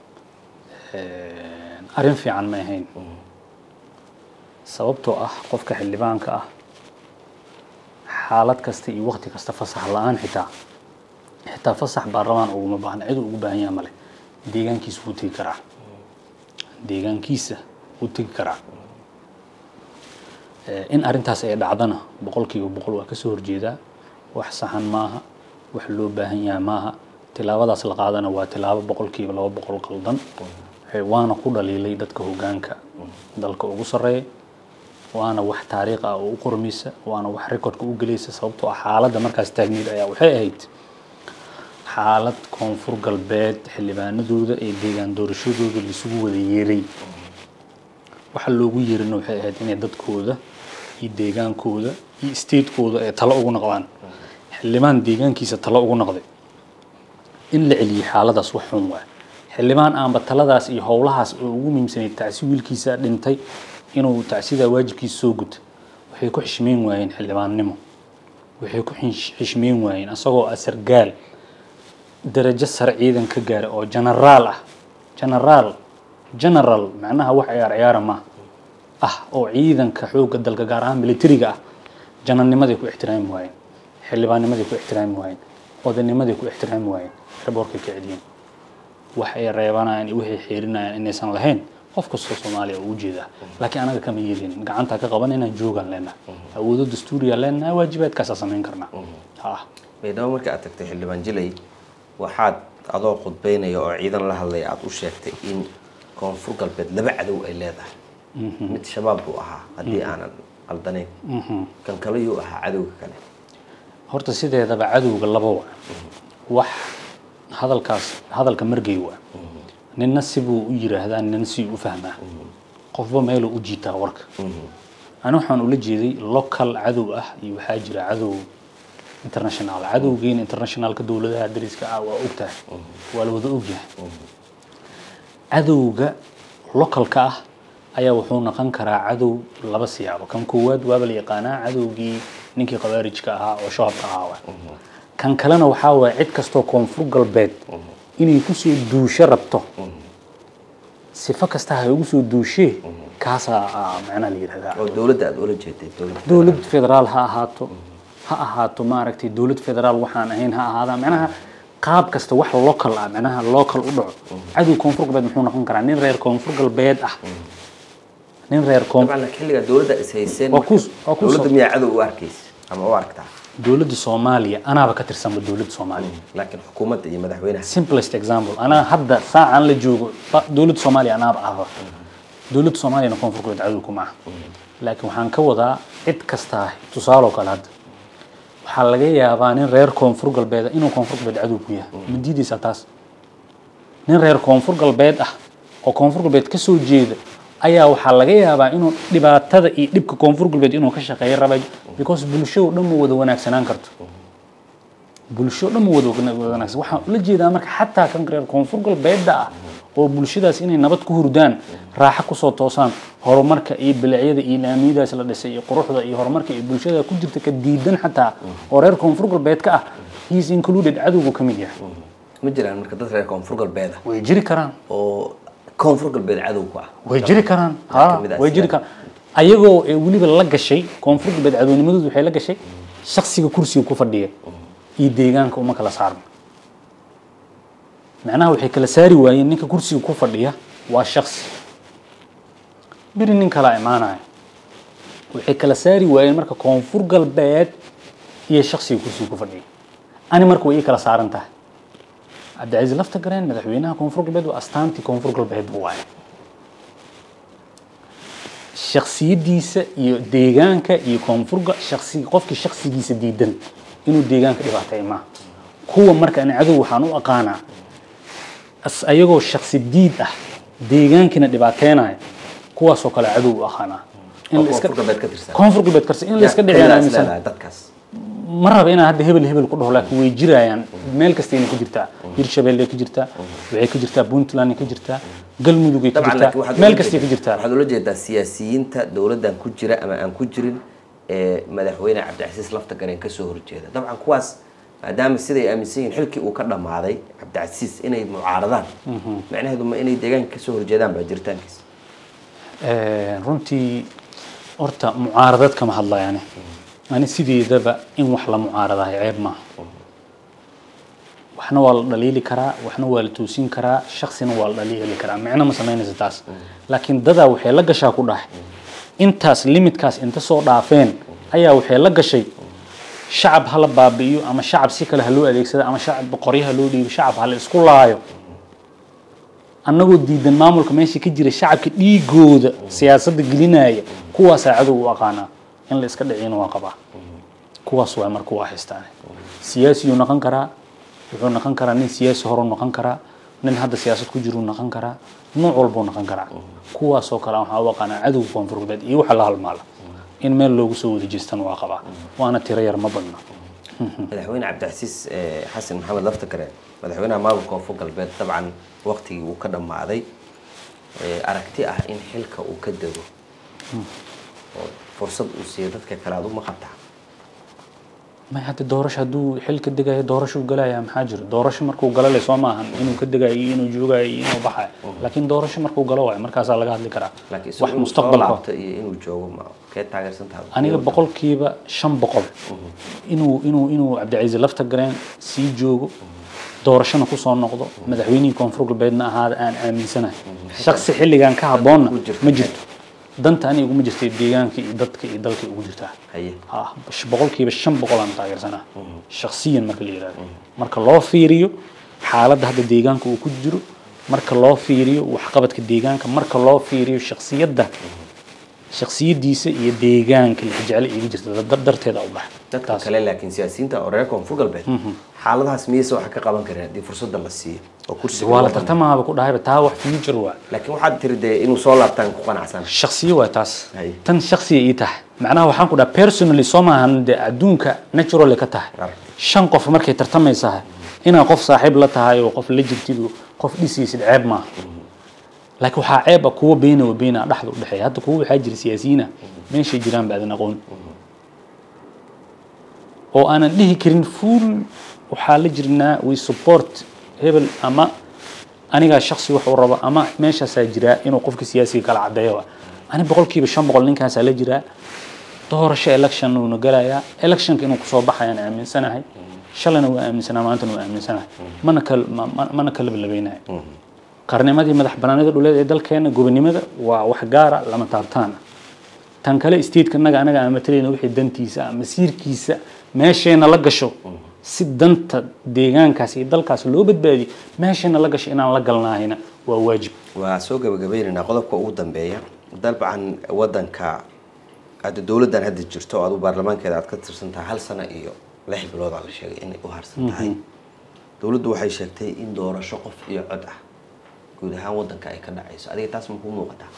arrin fiican ma ahayn sababtoo ah qofka xildhibaanka ah xaalad kasta iyo waqti kasta fasax la-aan xitaa xitaa fasax baarlamaan uguma baahna cid uu ugu baahan yaha male deegaankiisa wuu tegi karaa deegaankiisa wuu tegi karaa Eh, in arrintaas ay dhacdana boqolkiiba boqol waa kasoo horjeedaa wax saxan maaha wax loo baahan yahay maaha tilaabadaas la qaadana waa tilaabo boqolkiiba laba boqol qaldan Eh, waana ku dhaliilay dadka hogaanka dalka ugu sarreeya waana wax taariikh ah oo u qormaysa waana wax recordka u gelaysa sababtoo ah xaaladda markaas taagneyd ayaa waxay ahayd xaalad koonfur galbeed xildhibaanadooda ee deegaan doorashadooda laisugu wada yeeray waxa loogu yeerina waxay ahayd inay dadkooda iyo deegaankooda iyo statekooda ay talo ugu noqdaan xildhibaan deegaankiisa talo ugu noqday in la celiyo xaaladaas wax xun waa xildhibaan aanba taladaas iyo howlahaas oo ugu muhiimsanay tacsi wiilkiisa dhintay inuu tacsidaa waajibkiisa soo guto waxay ku xishmeyn waayeen xildhibaannimo waxay ku xish- xishmeyn waayeen asagoo ah sargaal darajo sare ciidan ka gaara oo genaraal ah genaraal general macnaha wax ciyaar ciyaara ma ah oo ciidanka xoogga dalka gaar ahaan militariga ah janarnimaday ku ixtiraami waayeen xildhibaannimaday ku ixtiraami waayeen odaynimaday ku ixtiraami waayeen raboorkay ka celiyeen wax ay reebanayaan iyo waxay xeerinayaan inaysan lahayn qof kastoo soomaaliya oo ujeeda laakiin anaga kama yeelin gacantaa ka qaban inaan joogaan leenahay awoodo dastuuriya leenahay waajibaadkaasaa samayn karnaa ha baydhabo marka aad tagtay xildhibaan jilay waxaad adoo khudbeynaya oo ciidan la hadlaya aada u sheegtay in koonfur galbeed laba cadow ay leedahay mid shabaab buu ahaa haddii aanan qaldanayn kan kale yuu ahaa cadowga kale horta sideedaba cadowga laba waa wax hadalkaas hadalka margay waa ninna sibuu u yiraahdaa ninna si u fahmaa qofba meeluu u jiitaa warka ani waxaan ula jeeday local cadow ah iyo waxaa jira cadow international cadowgeena internationalka dowladaha dariska ah waa ogtahay waa la wada ogyahay cadowga localka ah ayaa wuxuu noqon karaa cadow laba siyaabo kan koowaad waaba la yaqaanaa cadowgii ninkii khawaarijka ahaa oo shabaabka ahaa waa kan kalena waxaa waaya cid kastoo koonfur galbeed inay kusoo duusho rabto sifo kasta ha ugu soo duushee kaasaa ah, macnaha la yidhahdaa oo dowladda aada ula jeeday dowladda dowlad federaal ha ahaato ha ahaato maaragtay dowlad federaal waxaan ahayn ha ahaada macnaha qaab kasta wax local ah macnaha local u dhaco cadow koonfur galbeed muxuu noqon karaa nin reer koonfur galbeed ah nin reer koon dabcan laakiin xilligaa dowladda is hayseen Waa ku- waa ku dowladda soo- miyaa cadow u arkaysa ama u aragtaa dowladda soomaaliya anaaba ka tirsanba dowladda soomaaliya laakiin xukuumadda iyo madaxweynaha simplest example anaa hadda saacan la joogo ba- dowladda soomaaliya anaaba ahba dowladda soomaaliyana koonfur galbeed cadow kuma aha laakiin waxaan ka wadaa cid kastaa tusaaloo kale hadda waxaa laga yaabaa nin reer koonfur galbeed ah inuu koonfur galbeed cadow ku yahay ma diidaysaa taas nin reer koonfur galbeed ah oo koonfur galbeed ka soo jeeda ayaa waxaa laga yaabaa inuu dhibaatada iyo dhibka koonfur galbeed inuu ka shaqeeyo raba because bulshado dhan ma wada wanaagsanaan karto bulsho dhan ma wada wanaagsan waxaan ula jeedaa marka xataa kan reer koonfur galbeedda ah oo bulshadaas inay nabad ku hurdaan raaxo kusoo toosaan horumarka iyo bilacyada iyo laamiyadaas la dhisay iyo quruxda iyo horumarka iyo bulshada ku jirta ka diidan xataa oo reer koonfur galbeed ka ah he is included cadowgu ka mid yahay ma jiraan marka dad reer koonfur galbeed ah way jiri karaan oo koonfur galbeed cadow ku ah way jiri karaan Waxaa ha kamid ah way jiri sida- karaan ayagoo ee weliba la gashay koonfur galbeed cadownimadoodu waxay la gashay shaksiga kursiga ku fadhiya iyo deegaanka uma kala saarna macnaha waxay kala saari waayeen ninka kursiga ku fadhiya waa shaksi beri nin kalaa imaanaya waxay kala saari waayeen marka koonfur galbeed iyo shaksiga kursiga ku fadhiya ani marka way ii kala saaran tahay cabdicasiis lafta gareen madaxweynaha koonfur galbeed waa astaantii koonfur galbeed buu waaye shaksiyadiisa iyo deegaanka iyo koonfurga shaksi qofkii shaksigiisa diidan inuu deegaanka dhibaateeyo maaha kuwa marka ani cadow waxaan u aqaanaa as- ayagoo shaksi diid ah deegaankina dhibaateynaya kuwaasoo kale cadow u aqaanaa in oo la iska koonfur galbeed ka tirsan koonfur galbeed karsi in la iska dhiciyaan Yaa- aaminsan leedahay dadkaas ma raba inaan hadda hebel hebel ku dhaho laakiin way jirayaan meel kastayna ka jirtaa hirshabelle ka jirtaa waxay ka jirtaa puntland ka jirtaa galmudugay ka dabcan jirtaa laakiin waxaad meel ula kastay ka jeed- jirtaa waxaad ula jeedaa siyaasiyiinta dowladdan ku jira ama aan ku jirin ee madaxweyne cabdicasiis lafta gareen kasoo horjeeda dabcan kuwaas maadaama siday aaminsan yihiin xilkii uu ka dhammaaday cabdicasiis inay mucaaradaan macnaheedu ma inay deegaanka kasoo horjeedaan baa jiritaankiisa runtii horta mucaaradad kama hadlayane ani sideedaba in wax la mucaaradahay ceeb maaha waxna waa la dhaliili karaa waxna waa la toosin karaa shaksina waa la dhaliili karaa micno ma samaynaysa taas laakiin dadaa waxay la gashaa ku dhahay intaas limitkaas inta soo dhaafeen ayaa waxay la gashay shacab hala baabi'iyo ama shacab si kale ha loo adeegsado ama shacab qoryaha loo dhiibo shacab ha la isku laayo annagoo diidan maamulka meesha ka jira shacabka dhiigooda siyaasadda gelinaya kuwaasaa cadow u aqaanaa in la iska dhiciyana waa qabaa kuwaas waa marka waa haystaan siyaasiyuu noqon karaa wuxuu noqon karaa nin siyaasi horuu noqon karaa nin hadda siyaasad ku jiruu noqon karaa nooc walbuu noqon karaa kuwaasoo kale waxaa u aqaanaa cadowga koonfur galbeed iyo waxa la halmaala in meel loogu soo wada jeestana waa qabaa waana tiro yar ma badna madaxweyne cabdicasiis eh, xasan maxamed laftakare madaxweynaha maamulka koonfur galbeed dabcan waqtigii uu ka dhammaaday eh, aragti ah in xilka uu ka dego oo fursad uu siiyo dadka kale aad uma qabtaa may hadda doorasho hadduu xil ka degayo doorashuu galaya maxaa jiro doorasho markuu galo le soo maahan inuu ka degayo iyo inuu joogayo iyo inuu baxayo laakiin doorasho markuu galo waayo markaasaa laga hadli karaa laakiin wax isagu inuu soo mustaqbalka laabto iyo inuu joogo ma kee taageersan tahay aniga boqolkiiba shan boqol inuu inuu inuu cabdicasiis lafta gareen sii joogo doorashona kusoo noqdo madaxweynihii koonfur galbeedna ahaada aan aaminsanahay shaksi xilligan ka habboonna ku jirto. ma jirto danta aniga iguma jirta deegaanka iyo dadka iyo dalka ugu jirtaa haye ah boqolkiiba shan boqol aan taageersanaa shaksiyan marka la yidhahdo marka loo fiiriyo xaaladda hadda deegaanka uu ku jiro marka loo fiiriyo waxqabadka deegaanka marka loo fiiriyo shaksiyadda shaksiyadiisa iyo deegaanka la jecel iga jirta dar- darteeda u bax dadka kale laakiin siyaasiyiinta oo reer koonfur galbeed xaaladahaas miyayse wax ka qaban kareen haddii fursadda la siiyo oo kursiga waa la loo banneeyo? tartamaaba ku dhahayba taa wax future waa laakiin waxaad tiri dee inuu soo laabtaan ku qanacsan shaksiyo waa taas Hay. tan shaksiya ii tahay macnaha waxaan ku dhaha personally soo maahan dee adduunka natural ka tahay Ar. shan qof markay tartamaysahay inaad qof saaxiib la tahay oo qof la jirtid oo qof dhisaysid ceeb maaha laakiin waxaa ceeb ah kuwa beena wa beena dhexda u dhexeeya hadda kuwa waxaa jira siyaasiyiin ah meeshay jiraan ba aadan aqoon oo aanan dhihi karin full waxaa la jirnaa we support hebel ama anigaa shaksi wax uu rabo ama meeshaasaa jiraa inuu qofka siyaasiga kala cadeeyo wa ani boqolkiiba shan boqol ninkaasaa la jiraa doorasho election uuna galayaa electionka inuu kusoo baxayaan aaminsanahay shalayna waa aaminsanaa maantana waa aaminsanahay mana kal ma- ma- mana kala labaynahay qarnimadii madax banaanida dhuleed ee dalkeena gobonimada waa wax gaara lama taabtaan tan kale stateka naga anaga aan matalayna wixii dantiisa ama siirkiisa meesheena la gasho si danta deegaankaas iyo dalkaas loo badbaadiyo meesheena la gasho inaan la galnaahayna waa waajib waa soo gabagabeynaynaa qodobka ugu dambeeya dabcan wadanka hadda dowladdan hadda jirto oo adu baarlamaankeeda aad ka tirsan tahay hal sano iyo lix bilood aa la sheegay inay u harsan tahay dowladdu waxay sheegtay in doorasho qof iyo cod ah guud ahaan wadanka ay ka dhacayso adiga taas ma kuu muuqataa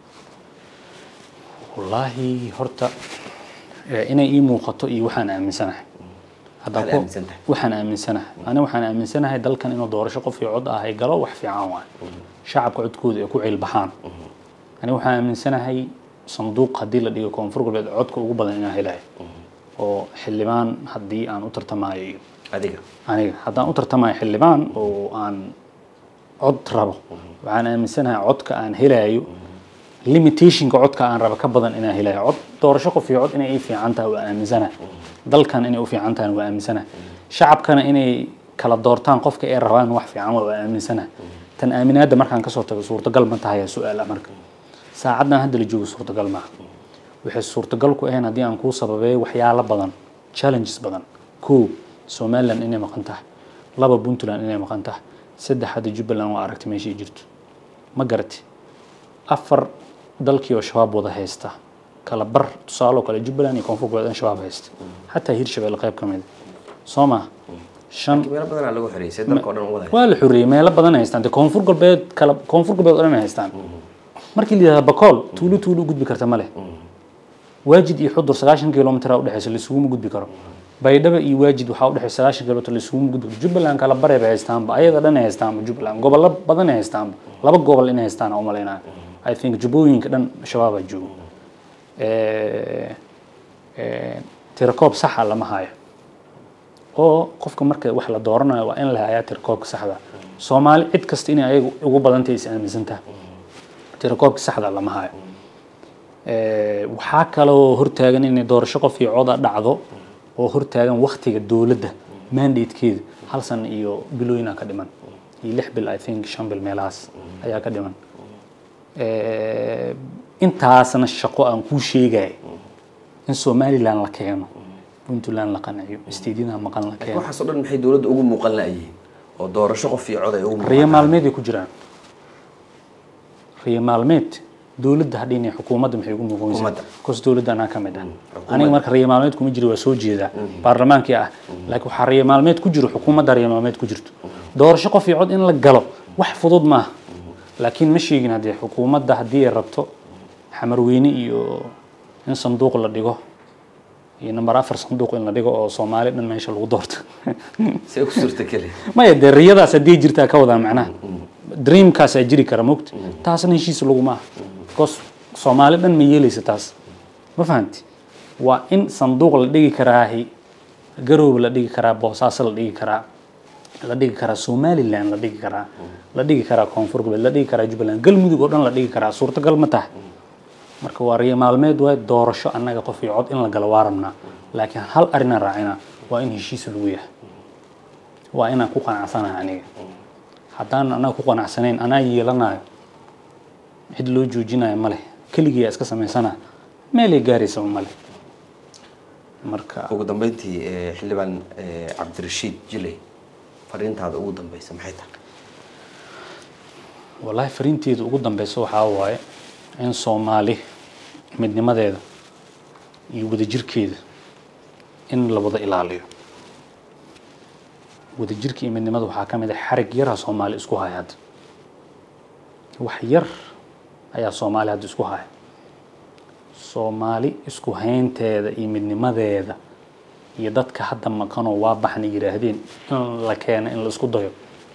wallaahi horta eh, inay ii muuqato iyo waxaan aaminsanahay Haddaan Waxaad ku- aaminsan tahay? waxaan aaminsanahay ani waxaan aaminsanahay dalkan inuu doorasho qof iyo cod ah ay galo wax fiican waay shacabka codkooda ay ku ciilbaxaan ani waxaan aaminsanahay sanduuq haddii la dhigo koonfur galbeed codka ugu badan inaan helayo oo xildhibaan haddii aan u tartamayo iyo adiga aniga haddaan u tartamayo xildhibaan oo aan cod rabo waxaan aaminsanahay codka aan helayo limitationka codka aan rabo ka badan inaan helayo cod doorasho qof iyo cod inay ii fiican tahay waa aaminsanahay dalkan inay u fiican tahay waa aaminsanahay shacabkana inay kala doortaan qofka ay rabaan wax fiican waa aaminsanahay tan aaminaadda markaan kasoo tago suurtagal ma tahay su-aal ah marka saacaddan hadda la joogo suurtagal maaha waxay suurtagal ku ahayn haddii aan kuu sababeeyo waxyaalo badan challenges badan kow somaliland inay maqan tahay laba puntland inay maqan tahay saddex hadda jubbaland waa aragti meeshay jirto ma garati afar dalkii oo shabaab wada haysta kala bar tusaale oo kale jubbaland iyo koonfur galbeed in shabaab haysta xataa hirshabelle qayb ka mid soo ma shan meelo badanaa lagu xiriisay dalka oo dhan u wada waa la xoreeyey meelo badan ay haystaan dee koonfur galbeed kala koonfur galbeed oo dhan ay haystaan markii la yidhahdo bakool tuulo tuulo u gudbi karta ma leh waajid iyo xudur sagaashan kilomitr u dhexeysa laisuguma gudbi karo baydhaba iyo waajid waxaa u dhexeysa sagaashan kilomitr laisuguma gudbi karo jubbaland kala bare bay haystaanba ayaga dhan ay haystaanba jubbaland gobollo badan ay haystaanba laba gobol inay haystaan aan u malaynaya i think jubbooyinka dhan shabaabaa joogo Eh, eh, tirakoob saxa lama hayo oo qofka marka wax la dooranayo waa in la hayaa tirakoobka saxda soomaali cid kasta inay ayaga ugu badantay is aaminsantaha tirakoobka saxda lama hayo Eh, waxaa kaloo hortaagan inay doorasho qof iyo coda dhacdo oo hortaagan waktiga dowladda mandatekeeda hal san iyo bilooyinaa ka dhiman iyo lix bil i think shan bil meelahaas ayaa ka dhiman Eh, intaasna shaqo aan kuu sheegaya in somaliland la keeno puntland la qanciyo isteedyada maqan la keeno waxaas oo dhan maxay dowladda ugu muuqan la'yihiin oo doorasho qof iyo cod ay ugu muuqan riyo maalmeed ay ku jiraan riyo maalmeed dowladda hadhiin xukuumadda maxay ugu muuqanaysaa Xukuumadda. kos dowladda anaa ka mid ah aniga marka riyo maalmeed kuma jiro waa soo jeedaa baarlamaankii ah laakiin waxaa riyo maalmeed ku jiro xukuumadda riyo maalmeed ku jirto doorasho qof iyo cod in la galo wax fudud maaha laakiin ma sheegin haddii xukuumadda haddii ay rabto xamarweyne iyo in sanduuq la dhigo iyo number afar sanduuq in la dhigo oo soomaali dhan meesha lagu doorto see ku suurtageli maya dee riyadaas haddii jirtaa ka wadaa macnaha dreamkaasaa jiri kara mogta taasna heshiis laguma aha because soomaali dhan ma yeelaysa taas ma fahanti waa in sanduuq la dhigi karaahi garoob la dhigi karaa boosaaso la dhigi karaa la dhigi karaa somaliland la dhigi karaa la dhigi karaa koonfur galbeed la dhigi karaa jubbaland galmudug oo dhan la dhigi karaa suurtagal ma tahay marka waa riyo maalmeed waay doorasho annaga qof iyo cod in la galo waa rabnaa laakiin hal arrinaan raacina waa in heshiis lagu yahay waa inaan ku qanacsanahay aniga haddaan annaga ku qanacsanayn anaa yeelanayo cid loo joojinayo ma leh keligiyaa iska samaysana meelay gaaraysa ma leh marka ugu dambeyntii eh, xildhibaan eh, cabdirashiid jiley fariintaada ugu dambeysa maxay tahay wallaahi fariinteeda ugu dambeysa waxaa waaye in soomaali midnimadeeda iyo wadajirkeeda in la wada ilaaliyo wadajirka iyo midnimada waxaa ka mid ah xarig yarha soomaali isku haya hadda wax yar ayaa soomaali hadda isku haya soomaali isku haynteeda iyo midnimadeeda iyo dadka hadda maqanoo waa baxna yidhaahdeen in la keeno in la isku dayo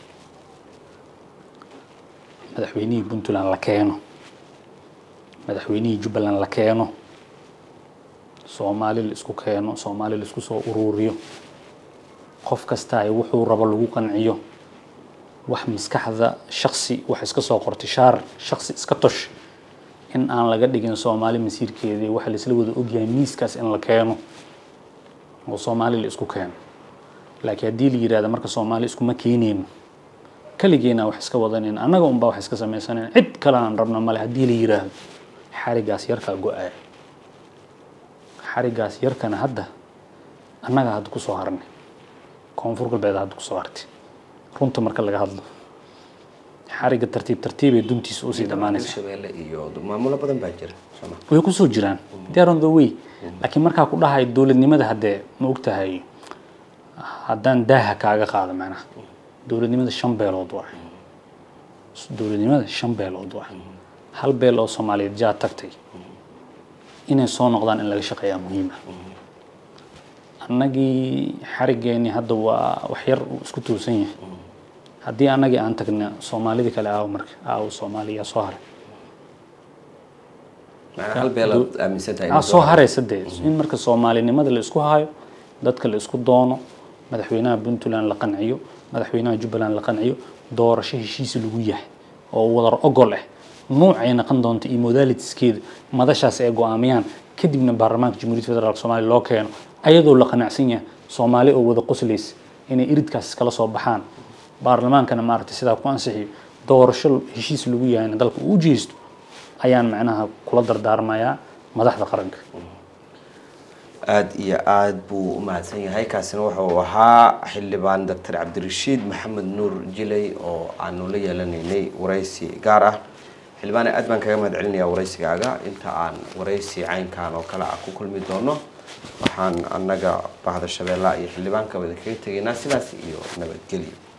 madaxweynihii puntland la keeno madaxweynihii jubbaland la keeno soomaali la isku keeno soomaali la isku soo uruuriyo qof kasta ay wuxuu rabo lagu qanciyo wax maskaxda shaksi wax iska soo qortay shaar shaksi iska tosh in aan laga dhigin soomaali masiirkeedii waxa la isla wada ogyahay miiskaas in la keeno oo soomaali la isku keeno laakiin haddii la yidhahda marka soomaali iskuma keeneyno keligeena wax iska wadanin annaga unbaa wax iska samaysanen cid kale aan rabna male haddii la yidhaahdo xarigaas yarkaa go-aya xarigaas yarkana hadda annaga hadda kusoo harnay koonfur galbeed hadda kusoo hartay runta marka laga hadlo xariga tartiib tartiibay duntiisa usii dhammaanaysa shabeelle iyo maamulo badan baa jira sooma way kusoo jiraan they are on the way laakiin markaa ku dhahay dowladnimada haddee ma ogtahay haddaan daaha kaaga qaado macnaha dowladnimada shan beelood waa dowladnimada shan beelood waa hal beel oo soomaaliyeed jaa tagtay inay soo noqdaan in laga shaqeeyaa muhiima annagii xarigeeni hadda waa wax yar uu isku toosan yahay haddii annagii aan tagna soomaalidii kale aawo marka aawo soomaaliya soo haray macnaa hal beelaad aaminsan tahay aa soo haraysa dee in marka soomaalinimada la isku hayo dadka la isku doono madaxweynaha puntland la qanciyo madaxweynaha jubbaland la qanciyo doorasho heshiis lagu yahay oo wadar ogol ah nuucay noqon doonto iyo modalitiskeeda madashaas ay go-aamiyaan kadibna baarlamaanka jamhuuriyadda federaalk soomaaliya loo keeno ayadoo la qanacsan yahay soomaali oo wada qoslaysa inay iridkaas kala soo baxaan baarlamaankana maaragtay sidaa ku ansixiyo doorasho heshiis lagu yahayna dalka uu jeesto ayaan macnaha kula dardaarmayaa madaxda qaranka aada iyo aada buu u mahadsan yahay kaasina wuxuu ahaa xildhibaan doctor cabdirashiid maxamed nuur jiley oo aanu la yeelanaynay waraysi gaar ah xildhibaane aad baan kaga mahad celinayaa waraysigaaga inta aan waraysi caynkan oo kale ah ku kulmi doono waxaan annaga bahda shabeellaha iyo xildhibaanka wada kaga tegaynaa sidaas iyo nabadgelyo